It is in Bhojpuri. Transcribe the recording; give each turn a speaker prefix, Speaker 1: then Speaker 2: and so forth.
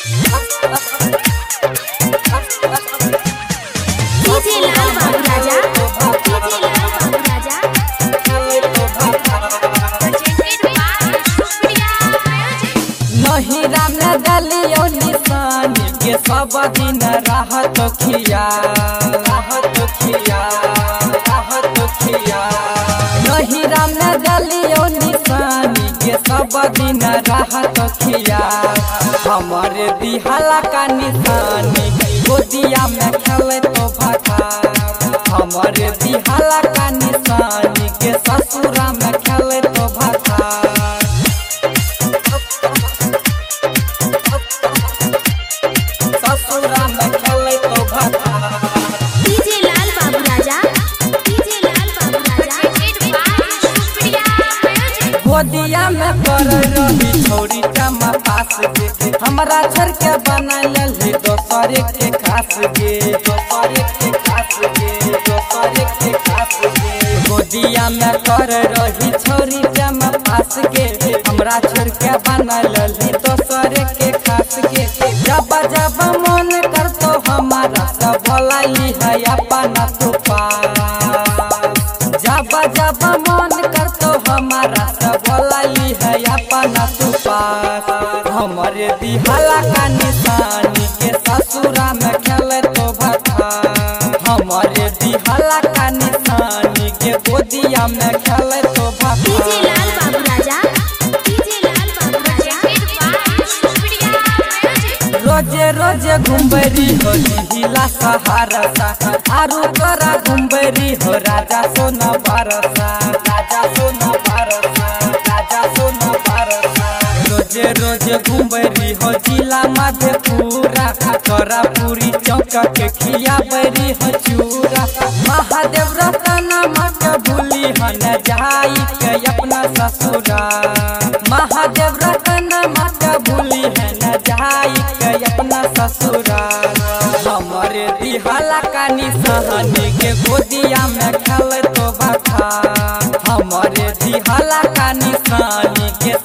Speaker 1: डीजे लाल बाबू राजा डीजे लाल बाबू राजा
Speaker 2: नहिरा में दलियो निशानी के सब दिन रहत खिया रहत खिया रहत खिया नहिरा में दलियो निशानी के सब दिन रहत खिया हमारे दिहाला का निशानी गोदिया में खेले तो भटा हमारे दिहाला का निशानी के ससुरा में खेले तो भटा ससुरा में खेले तो भटा
Speaker 1: डीजे लाल बाबू राजा डीजे लाल बाबू राजा
Speaker 2: गोदिया में कर रही छोरी चमा पास के हमरा छर के बना ले दोसर के खास के दोसर के खास के दोसर के खास के गोदिया में कर रही छोरी चमा पास के हमरा छर के बना ले दोसर के खास के जब जब मन कर तो हमारा सब भलाई है अपना तू पास जब जब मन कर तो हमारा सब भलाई है अपना तू पास हमारे दिहाला का निशानी के ससुरा में खेले तो भटा हमारे दिहाला का निशानी के गोदिया में खेले तो
Speaker 1: डीजे
Speaker 2: भटा
Speaker 1: लाल बाबू राजा डीजे लाल बाबू राजा
Speaker 2: रोजे रोजे घुमबरी हो हिला सहारा सा आरु तोरा घुमबरी हो राजा सोना बारसा राजा सोना बारसा राजा सोना बारसा रोजे रोजे घुमबरी हो जिला मधेपुरा तोरा पूरी चौक के खिया बरी हो चूरा महादेव रतना मत भूली हो न जाई के अपना ससुरा महादेव रतना मत भूली है न जाई के अपना ससुरा हमारे दिहाला का निशानी के गोदिया में खेल तो बता हमारे दिहाला का निशानी के